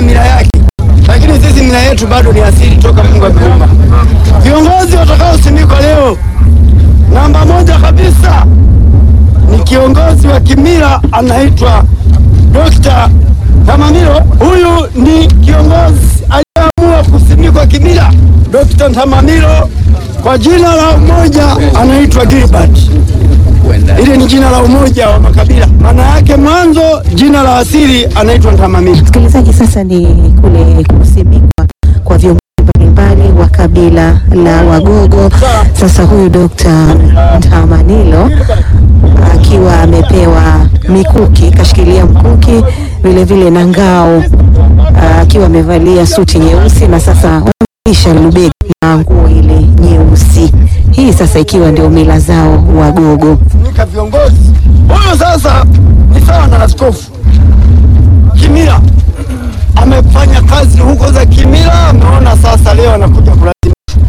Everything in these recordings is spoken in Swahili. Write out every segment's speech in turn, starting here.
na mila yake, lakini sisi mila yetu bado ni asili toka Mungu ameumba. Viongozi watakaosimikwa leo, namba moja kabisa ni kiongozi wa kimila anaitwa Dr. Ntamamilo. Huyu ni kiongozi aliyeamua kusimikwa kimila. Dr. Ntamamilo kwa jina la umoja anaitwa Gilbert. Ile ni jina la umoja wa makabila, maana yake mwanzo jina la asili anaitwa Ntamamilo. Msikilizaji, sasa ni kule kusimikwa kwa viongozi mbalimbali wa kabila la Wagogo. Sasa huyu Dr. Ntamanilo akiwa amepewa mikuki, kashikilia mkuki vile vile na ngao, akiwa amevalia suti nyeusi na sasa wamvisha lubegi na nguo ile nyeusi. Hii sasa ikiwa ndio mila zao Wagogo. Nika viongozi huyu sasa ni sawa na askofu kimila, amefanya kazi huko za kimila, ameona sasa leo anakuja kulazimisha.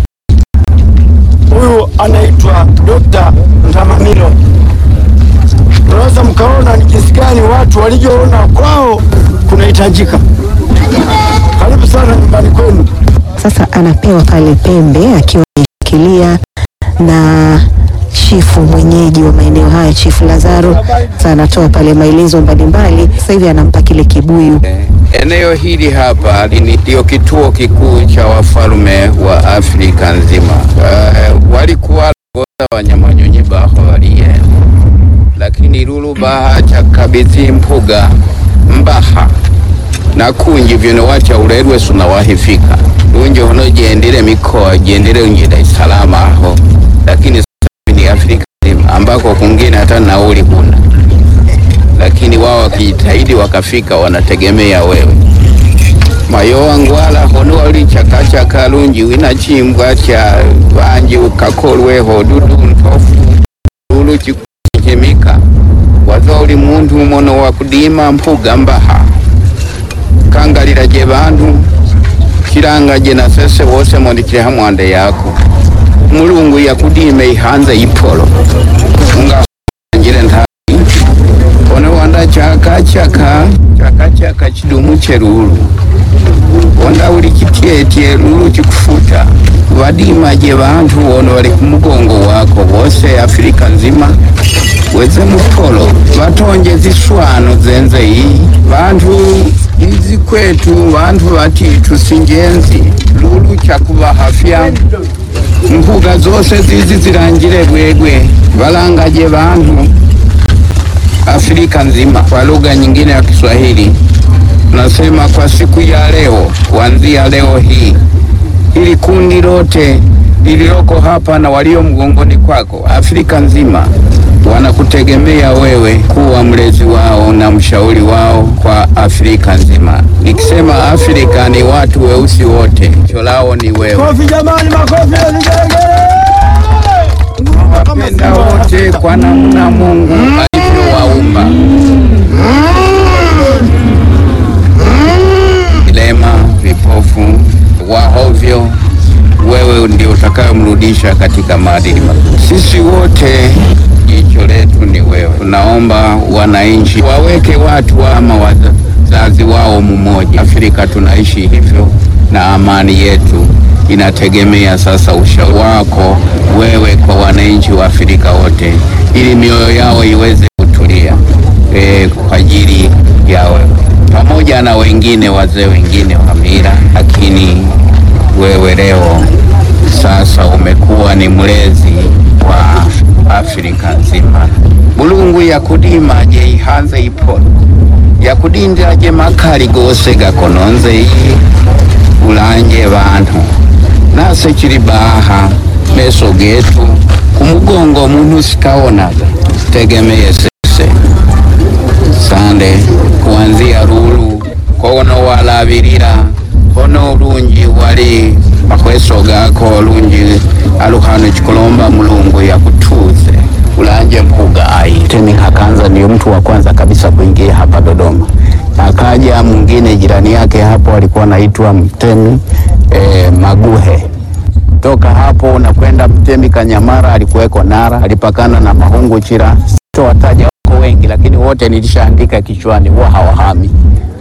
Huyu anaitwa Dr. Ntamamilo. Unaweza mkaona ni jinsi gani watu walivyoona kwao kunahitajika. Karibu sana nyumbani kwenu. Sasa anapewa pale pembe akiwa ameshikilia na chifu mwenyeji wa maeneo haya, Chifu Lazaro. Sasa anatoa pale maelezo mbalimbali. Sasa hivi anampa kile kibuyu. Eneo hili hapa ni- ndio kituo kikuu cha wafalme wa Afrika nzima. Uh, walikuwa goza wanyamanyonyi baho waliye lakini lulu baha chakabidhi mpuga mbaha na kunji vyono wacha ulerwe suna wahifika lunje hono jendele mikoa jendele unje Dar es Salaam aho lakini sasa ni Afrika nzima ambako kungine hata nauli huna lakini wao wakijitahidi wakafika, wanategemea wewe. mayowa ngwala hono wali chakachaka lunji wina chimbwa cha vanji ukakolweho dudu ntofu lulu chikuchimika waza uli muntu mono wa kudima mpuga mbaha kangalila je bantu kilanga je na sese wose mondikile hamwande yako mulungu yakudime ihanze ipolo unga njile ntabi ono wanda chakachaka chakachaka chidumu cherulu wanda uli chityetye lulu chikufuta vadima je vantu ono wali kumugongo wako wose afirika nzima weze mupolo vatonje ziswano zenze iyi vantu izi kwetu vantu vatitu sinjenzi lulu chakuvahafya mpuga zose zizi zilangile bwegwe valangaje vantu Afrika nzima kwa lugha nyingine ya Kiswahili. Nasema kwa siku ya leo, kuanzia leo hii, ili kundi lote lililoko hapa na walio mgongoni kwako, Afrika nzima wanakutegemea wewe kuwa mlezi wao na mshauri wao kwa Afrika nzima. Nikisema Afrika ni watu weusi wote, cho lao ni wewe. Kofi jamani, makofi ya vigelegele. Kama Wapenda Simba. wote kwa namna Mungu alivyowaumba. Vilema, vipofu, wahovyo, wewe ndio utakayomrudisha katika maadili mazuri. Sisi wote jicho letu ni wewe. Tunaomba wananchi waweke watu ama wazazi wao mmoja. Afrika tunaishi hivyo na amani yetu inategemea sasa ushauri wako wewe kwa wananchi wa Afrika wote, ili mioyo yao iweze kutulia e, kwa ajili ya wewe pamoja na wengine wazee wengine wa mila, lakini wewe leo sasa umekuwa ni mlezi wa Afrika nzima. Mulungu yakudima je ihanze ipolo yakudindira je makali gose gakononze iyi ulanje bantu nase chili baha meso getu kumugongo muntu sikaonaga tegemeye sese sande kuanzia lulu kono walabilira kono lunji wali makweso gako lunji aluhano chikulomba mulungu yakutuze ulanje mpuga ai temi kakanza ndio mtu wa kwanza kabisa kuingia hapa Dodoma akaja mwingine jirani yake hapo alikuwa anaitwa Mtemi eh, Maguhe toka hapo unakwenda Mtemi Kanyamara, alikuweko Nara, alipakana na Mahungu Chira. Sitowataja wako wengi, lakini wote nilishaandika kichwani, huwa hawahami.